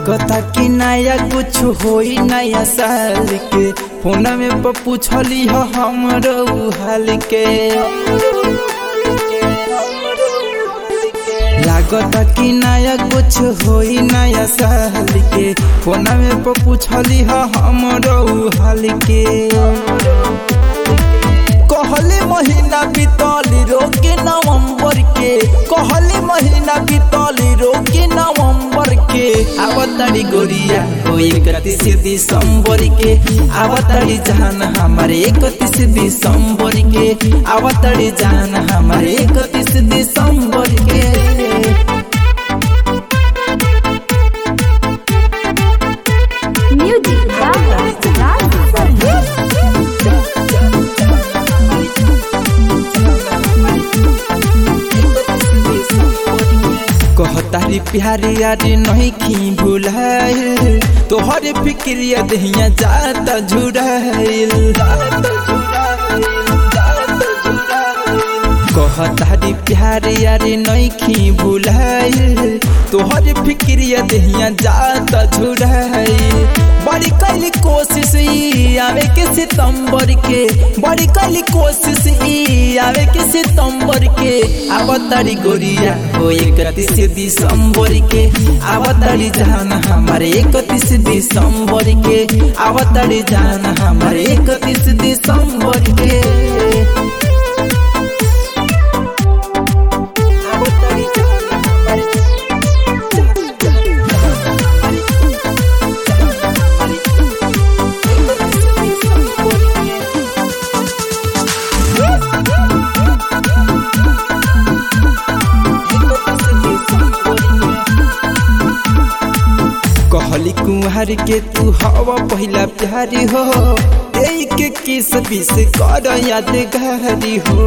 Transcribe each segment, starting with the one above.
लागता कि नया कुछ होई नया साल के फोन में प पूछली हो हमरो हाल के लागता कि नया कुछ होई नया साल के फोन में प पूछली हो हमरो हाल के कहले महीना बीतली रोके नवंबर के कहले महीना बीतली रोके नवंबर के आवतड़ी गोरिया हो इकतीस दिसंबर के आवतड़ी जान हमारे इकतीस दिसंबर के आवतड़ी जान हमारे इकतीस दिसंबर के Music Gaga Raj कहतारी प्यारी यारी नहीं खी भुलाइल तोहरे फिक्रिया दहिया जाता झुराइल कहतारी प्यारी यारी नहीं खी भुलाइल तोहरे फिक्रिया दहिया जाता झुराइल बड़ी कैली कोशिश ई आवे के सितंबर के बड़ी कैली कोशिश ई आवे के सितंबर के आवतारी गोरिया हो इकतीस दिसंबर के आवतारी जान हमारे इकतीस दिसंबर के आवतारी जान हमारे इकतीस दिसंबर के आवतारी जान हमारे कहली कुंवर के तू हवा पहिला प्यारी हो एक के किस बिस कर यादगारी हो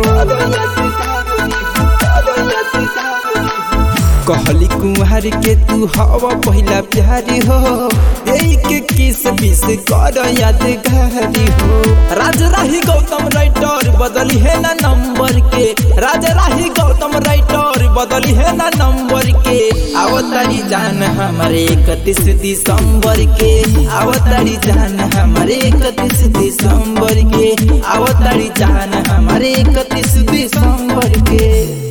कहली कुंवर के तू हवा पहिला प्यारी हो एक के किस बिस कर यादगारी हो राज राही गौतम राइटर बदली है ना नंबर के राज राही गौतम राइटर बदली है ना नंबर के आवतारी जान हमारे इकतीस दिसंबर के आवतारी जान हमारे इकतीस दिसंबर के आवतारी जान हमारे इकतीस दिसंबर के